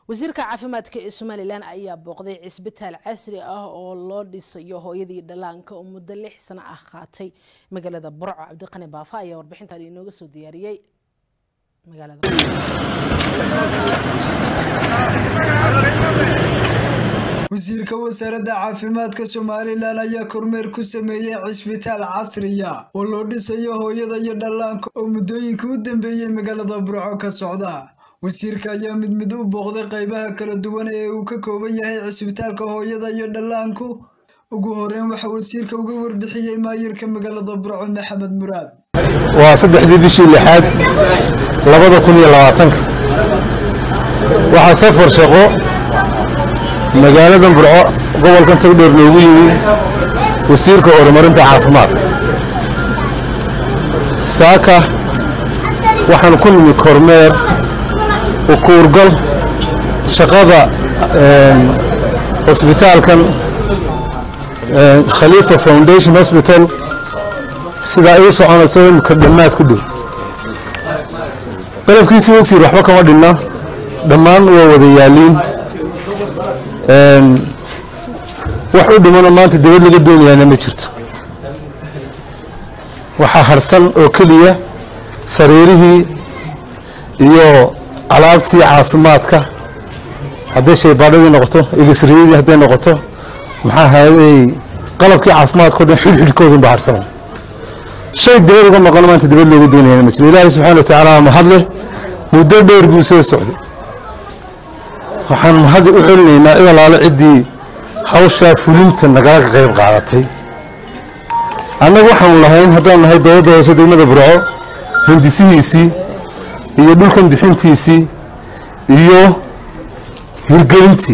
wasiirka caafimaadka ee somalilan ayaa booqday cisbitaal casri ah oo loo dhisayo hooyadii dhallaanka oo muddo lix sano ah qaatay magaalada burco cabdiqani baafa ayaa warbixintan inooga soo diyaariyey magaalada wasiirka wasaaradda caafimaadka somalilan ayaa kormeer ku sameeyey cisbitaal casriya oo loo dhisayo hooyada iyo dhallaanka oo muddooyinka u dambeeyey magaalada burco ka socda wasiirka ayaa mid mid u booqday qaybaha kala duwan ee uu ka kooban yahay cisbitaalka hooyada iyo dhallaanku ugu horeyn waxaa wasiirka uga warbixiyey maayirka magaalada burco maxamed muraad waa saddexdii bishii lixaad labada kun iyo labaatanka waxaa safar shaqo magaaladan burco gobolkan togdheer noogu yimi wasiirka horumarinta caafimaadka saaka waxaan ku nimi kormeer ukuurgal shaqada hosbitaalkan khaliifa foundation hosbital sida ay u soconayso imika dhammaad ku dhow qalabkiisii wasiir waxba kama dhinna dhammaan waa wada yaaliin wax u dhimano maanta dibad laga doonayaana ma jirto waxaa harsan oo keliya sariirihii iyo alaabtii caafimaadka hadday shaybaadhadii noqoto egisriyadii hadday noqoto maxaa hayay qalabkii caafimaadka o dhan xidhxidhkoodun baa harsanay shay dibad uga maqano maanta dibad looga doonayaana ma jiro ilaahay subxana wa tacaala mahadleh muddo dheer buu soo socday waxaan mahad u celinaynaa cid alaale ciddii hawshaa fulinta nagala qayb qaadatay annagu waxaanu lahayn haddaan nahay dowladda hoose degmada burco hindisihiisii iyo dhulkan bixintiisii iyo hirgelintii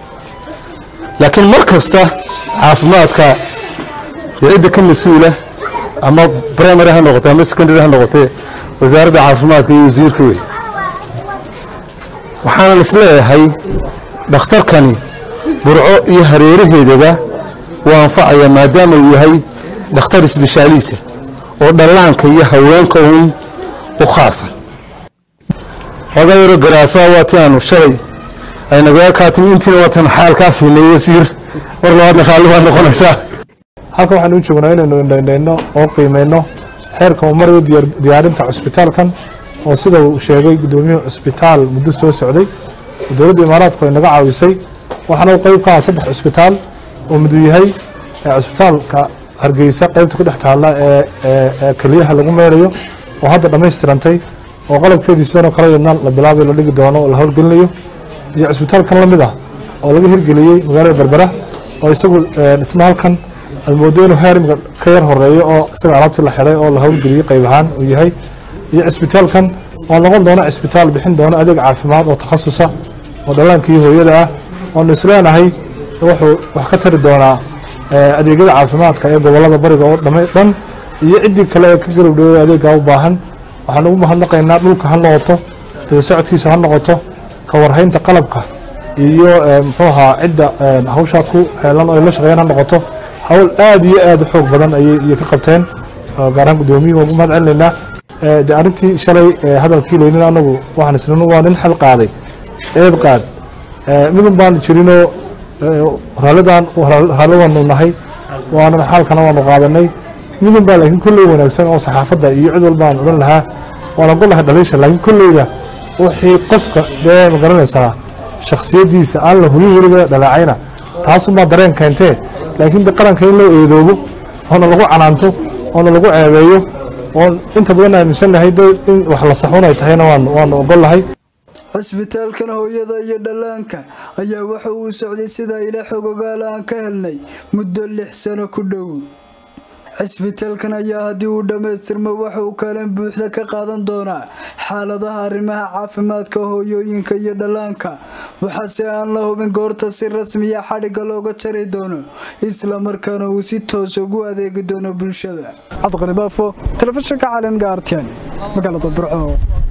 laakiin mar kasta caafimaadka iyo cidda ka mas-uula ama primary ha noqote ama secondary ha noqotee wasaaradda caafimaadka iyo wasiirka wey waxaanan isleeyahay dhakhtarkani burco iyo hareeraheedaba waa anfacaya maadaama uu yahay dhakhtar isbishaaliisa oo dhallaanka iyo haweenka uun u khaasa xoogaa yaroo garaafaa waa ti aanu shalay ay nagaga kaatimi intiina waatan xaalkaa siinay wasiir mar labaadna raalli waa noqonaysaa halkan waxaanu u joognaa inaynu indhaindhayno oo qiimayno xeerka uu marayo diyaarinta cusbitaalkan oo sida uu sheegay guddoomiyuhu cusbitaal muddo soo socday dowladda imaaraadku ay naga caawisay waxaana uu qayb ka aha saddex cusbitaal oo miduu yahay cusbitaalka hargeysa qaybta ku dhex taalla ee keliyaha lagu meerayo oo hadda dhammaystirantay oo qalabkeedii sidanoo kale yadna la bilaabay la dhigi doono oo la howlgelinayo iyo cusbitaalkan la mid ah oo laga hirgeliyey magaalada berbera oo isagu dhisma halkan aad moodo inuu heer imika ka yar horeeyo oo isaga alaabtii la xidhay oo la howlgeliyey qayb ahaan uu yahay iyo cisbitaalkan oo noqon doona cisbitaal bixin doona adeeg caafimaad oo takhasusa oo dhallaankii hooyada ah oonu isleenahay wuxuu wax ka tari doonaa adeegyada caafimaadka ee gobolada bariga oo dhan iyo ciddii kale ee ka garowdhowey adeeggaa u baahan waxaan ugu mahadnaqaynaa dhulka ha noqoto daba socodkiisa ha noqoto ka warhaynta qalabka iyo muxuu ahaa cidda hawshaa ku heelan oo ay la shaqeeyaan ha noqoto hawl aad iyo aad u xoog badan ayay ka qabteen gaar ahaan guddoomiyuhu waan ugu mahad celinaynaa de arrintii shalay hadalkii leynin anagu waxaan islan waa nin xal qaaday eed qaad midun baan jirinoo raalidan raalidaanu nahay waanan xaalkana waanu qaadanay midun baa laakiin kolley wanaagsan oo saxaafadda iyo cid walba aan odhan lahaa waan ogon lahay dhaliisha laakiin kolleyda wixii qofka dee ma garanaysaa shakhsiyaddiisa aan la hulin weliba dhalaacayna taasunbaa dareen keentee laakiin de qaranka in loo eedoobo oona lagu canaanto oona lagu ceebeeyo oon inta badan aaminsannahay in wax la saxun ay tahayna waanu ogol lahay cisbitaalkan hooyada iyo dhallaanka ayaa waxa uu socday sida ila xogogaal aan ka helnay muddo lix sano ku dhow cisbitaalkan ayaa haddii uu dhammaystirmo waxa uu kaalin buuxda ka qaadan doonaa xaaladaha arrimaha caafimaadka hooyooyinka iyo dhallaanka waxaase aan la hubin goorta si rasmiya xadhigga looga jari doono islamarkaana uu si toos ugu adeegi doono bulshada cabdiqani baafo telefishinka caalamka artn magaalada burco